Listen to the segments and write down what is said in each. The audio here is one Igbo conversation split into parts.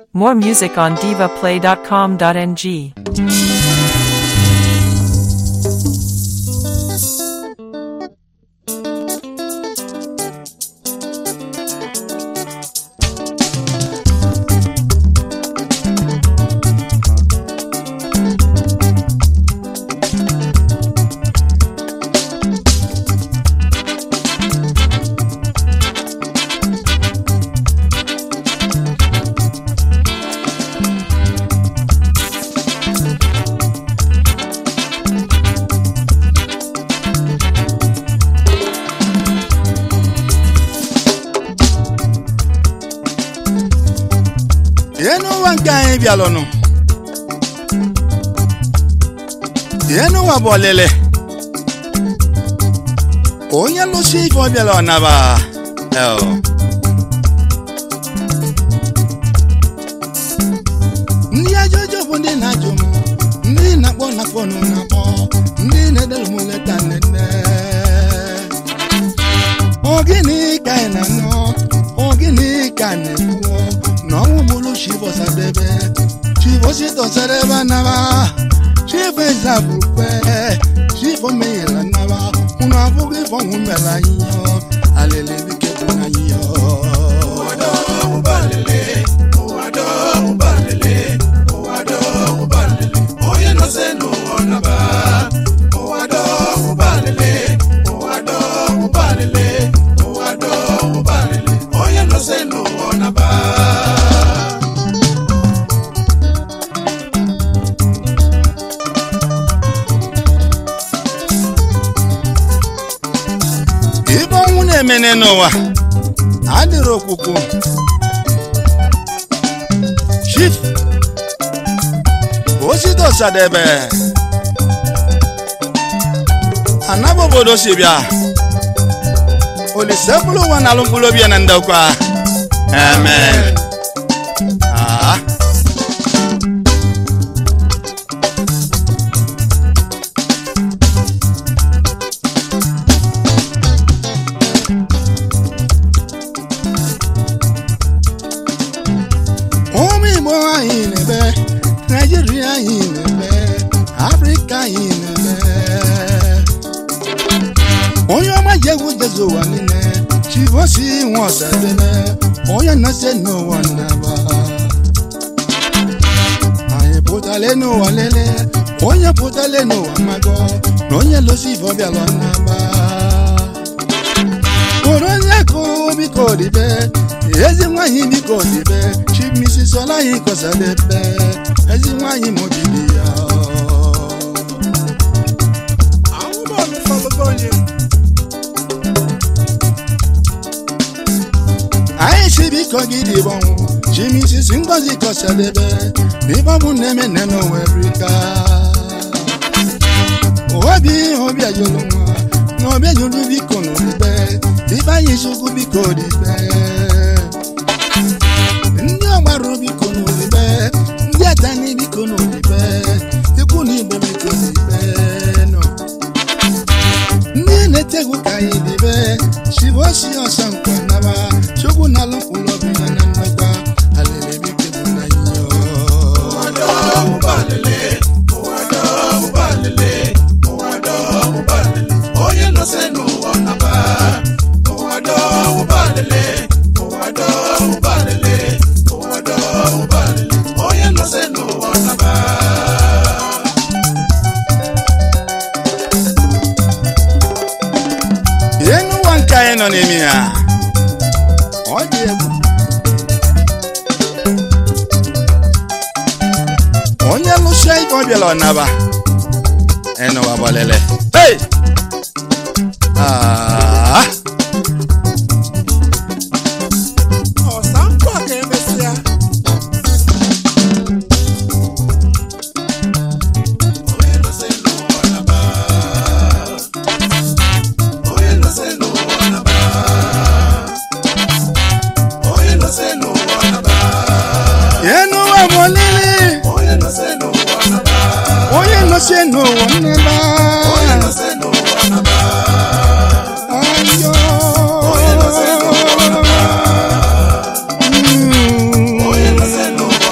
More music on divaplay.com.ng. ihe n'ụwa nke anyị bịalụnụ ihe n'ụwa bụ ọlịlị onye lụsi ife ọ bịala ọnaba El. ndị ajọjọ bụ ndị na-ajụ m ndị na-akpọ na fonu na-akpọ ndị na-edere m leta nnenne ogini ka anyị na-anọ ogini ka a na-ekwu na ọnwụ gburu chivosadebe chivositosadebe anaba chivo ezabukwe chivo meghela naba unu abụghị ife ọnwụ mere anyị yọ alele bike bụ na anyị yọ onye nọse n'ụwa naba ụwa dọwụbalele ụwa dọwụbalele ụwa dọwụbalele onye nọse n'ụwa naba ibe ọnwụ na-emene n'ụwa adịrị okwukwu chief osito sadebe anaba obodo si bịa olise mkpụrụ ụwa na alụ mkpụrụ obi ya na ndokwa amen Ah. ụmụ igbo anyị na-eme naijiria anyị na-eme afrịka anyị na-eme onye ọma ji egwu jezu ụwa niile chivosi nwe ọsadebe onye nọse n'ụwa nnaba anyị pụtale n'ụwa lele onye pụtale n'ụwa mago na onye losi ife ọbịala nnaba kụrụ onye kụ biko dibe ezi nwanyị biko dibe chimisi sola anyị kọsadebe ezi nwanyị mobili ya anyị si biko gị dibọnwụ chimisi si ngozi kọsadebe n'ịbọbụ na-eme nne n'owerika obi obi ajụlụ nwa na obi ajụlụ biko n'odibe ibe anyị chukwu biko dibe ndị ọgbarụ biko n'odibe ndị atani biko n'odibe ikwu na igbe biko dibe nọ ndị na-etegwu ka anyị dibe chivosi ọsọ nkwa naba chukwu na alụ mkpụrụ obi ya na nnọkwa alele bike bụ na iyo ụwa dọwụbalele ụwa dọwụbalele ụwa dọwụbalele onye nọse n'ụwa naba ụwa dọwụbalele ụwa dọwụbalele ụwa dọwụbalele onye nọse n'ụwa naba ihe n'ụwa nke anyị nọ n'ime ya ọ dị egwu onye lụsịa ife ọ bịala ọnaba ịnụwa gbalele hey! Ah! ọsankwa ka emesịa onye nọse n'ụwa naba onye nọse n'ụwa naba onye nọse n'ụwa naba ihe n'ụwa bụ olili onye nọse n'ụwa naba onye nọsie n'ụwa nnaba onye nọse n'ụwa naba ayo onye nọse n'ụwa naba Mm. onye nọse n'ụwa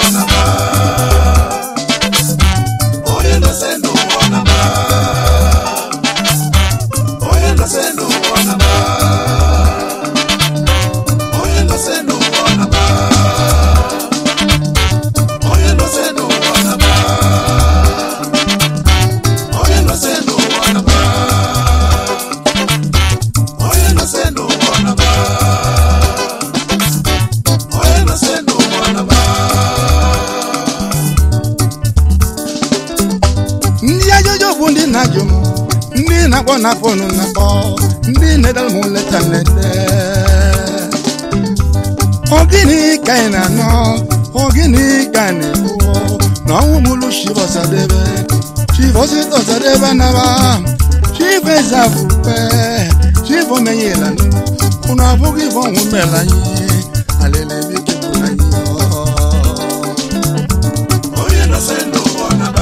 na-akpọ na fonu na-akpọ ndị na-edere m leta nlete ogini ka ị na-anọ ogini ka ị na-ekwu na ọnwụ mụlụ chivosadebe chivositosadebe naba chivezavukpe chivomenyela unu abụghị ife ọnwụ mela anyị alelebike bụ anyị onye nọse n'ụwa naba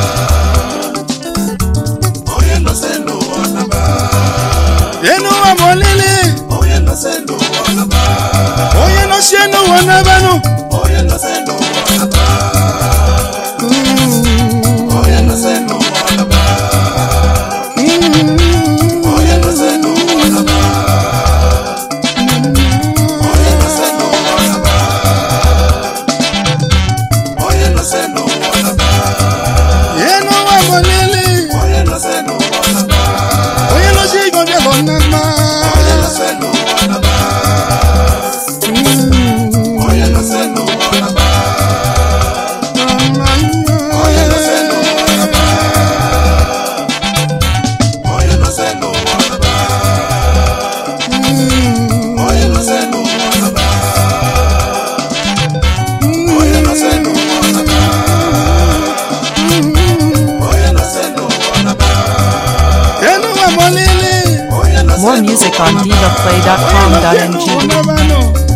onye nọse n'ụwa naba enuwa bụ olili onye nọse n'ụwa naba onye nọchie n'ụwa n'ebenụ onye nọse n'ụwa naba onye nọse n'ụwa naba onye nọse n'ụwa naba onye nọse n'ụwa naba onye nọse n'ụwa naba enuwa bụ olili onye nọse n'ụwa naba onye nọchie igọbịa bụ nnama onye nọse n'ụwa naba onye nọse n'ụwa naba onye nọse n'ụwa naba onye nọse n'ụwa naba onye nọse n'ụwa naba onye nọse n'ụwa naba onye nọse n'ụwa naba enuwa bụ olili onye nọse More music on n'ụwa naba divaplay.com.ng. Onye nọchie igọbịa bụ nnama.